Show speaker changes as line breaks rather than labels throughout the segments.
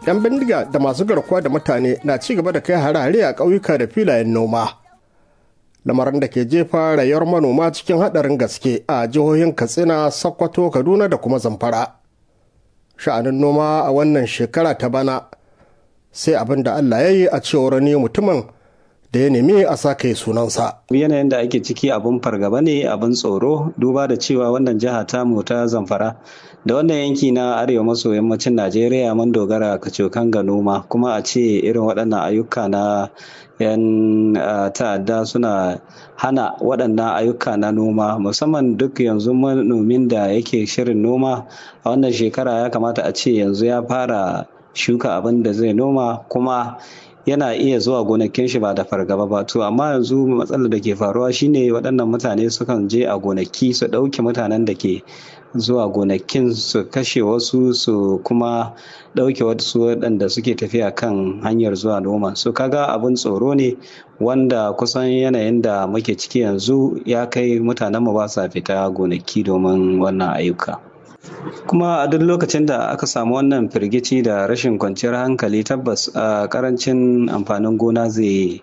'yan bindiga da masu garkuwa da mutane na ci gaba da kai hare-hare a ƙauyuka da filayen noma lamarin da ke jefa rayuwar manoma cikin haɗarin gaske a jihohin katsina sokoto kaduna da kuma zamfara sha'anin noma a wannan shekara ta bana sai abin da allah ya yi a cewar ne mutumin da ya nemi a sake sunansa.
Yanayin da ake ciki abin fargaba ne abin tsoro duba da cewa wannan jiha ta ta zamfara da wannan yanki na arewa maso yammacin Najeriya mun dogara kacokan ga noma kuma a ce irin waɗannan ayyuka na 'yan ta'adda suna hana waɗannan ayyuka na noma musamman duk yanzu manomin da yake shirin noma a wannan shekara ya kamata a ce yanzu ya fara shuka abin da zai noma kuma yana iya zuwa gonakin shi ba da fargaba ba to amma yanzu matsalar da ke faruwa shine waɗannan mutane sukan je a gonaki su ɗauke mutanen da ke zuwa gonakin su kashe wasu su kuma ɗauke wasu waɗanda suke tafiya kan hanyar zuwa noma so kaga abin tsoro ne wanda kusan yanayin da muke ciki yanzu ya kai mutanen mu ba sa fita gonaki domin wannan ayyuka kuma a duk lokacin da aka samu wannan firgici da rashin kwanciyar hankali tabbas a karancin amfanin gona zai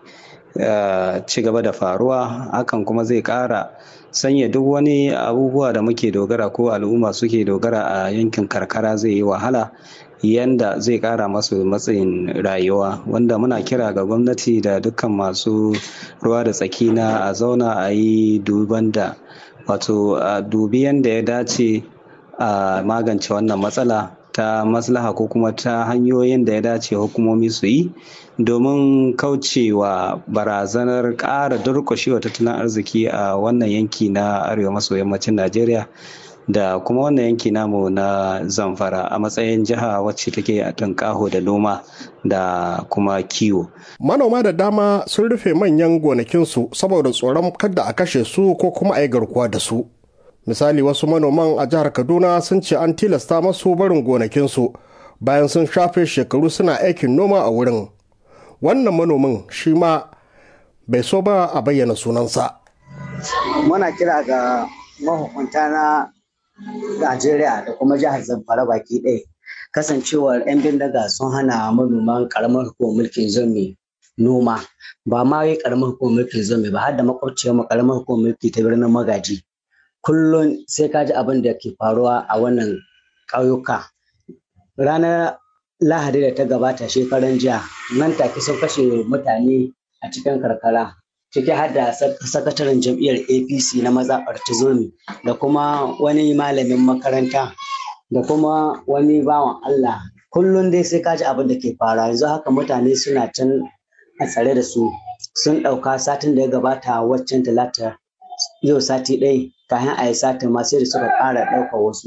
ci gaba da faruwa hakan kuma zai kara sanya duk wani abubuwa da muke dogara ko al'umma suke dogara a yankin karkara zai yi wahala yanda zai kara masu matsayin rayuwa wanda muna kira ga gwamnati da dukkan masu ruwa da tsaki na a zauna a yi duban da wato a dubi yanda ya dace a magance wannan matsala ta maslaha ko kuma ta hanyoyin da ya dace hukumomi su yi domin kaucewa barazanar ƙara durƙushewa tattalin arziki a wannan yanki na arewa maso yammacin najeriya da kuma wannan yanki namu na zamfara a matsayin jiha wacce take a tunƙaho da noma da kuma kiwo.
manoma da dama sun rufe manyan gonakinsu saboda tsoron kada a kashe su ko kuma a yi garkuwa da su misali wasu manoman a jihar kaduna sun ce an tilasta masu barin gonakinsu bayan sun shafe shekaru suna aikin noma a wurin wannan manomin shi ma bai so ba a bayyana sunansa
muna kira ga mahukunta na najeriya da kuma jihar zamfara baki ɗaya kasancewar 'yan bindiga sun hana manoman karamar hukumar mulkin zomi noma ba ma yi karamar hukumar mulkin zomi ba har da makwabciyar karamar hukumar mulki ta birnin magaji kullum sai ka ji abin da ke faruwa a wannan ƙauyuka ranar lahadi da ta gabata shekaran jiya nan take sun kashe mutane a cikin karkara ciki har da sakataren jam'iyyar apc na mazaɓar tizomi da kuma wani malamin makaranta da kuma wani bawan allah kullum dai sai ka ji abin da ke faruwa yanzu haka mutane suna can a tsare da su sun ɗauka satin da ya gabata waccan talata yau sati ɗaya kayan a yi satin ma sai da suka ƙara ɗaukar wasu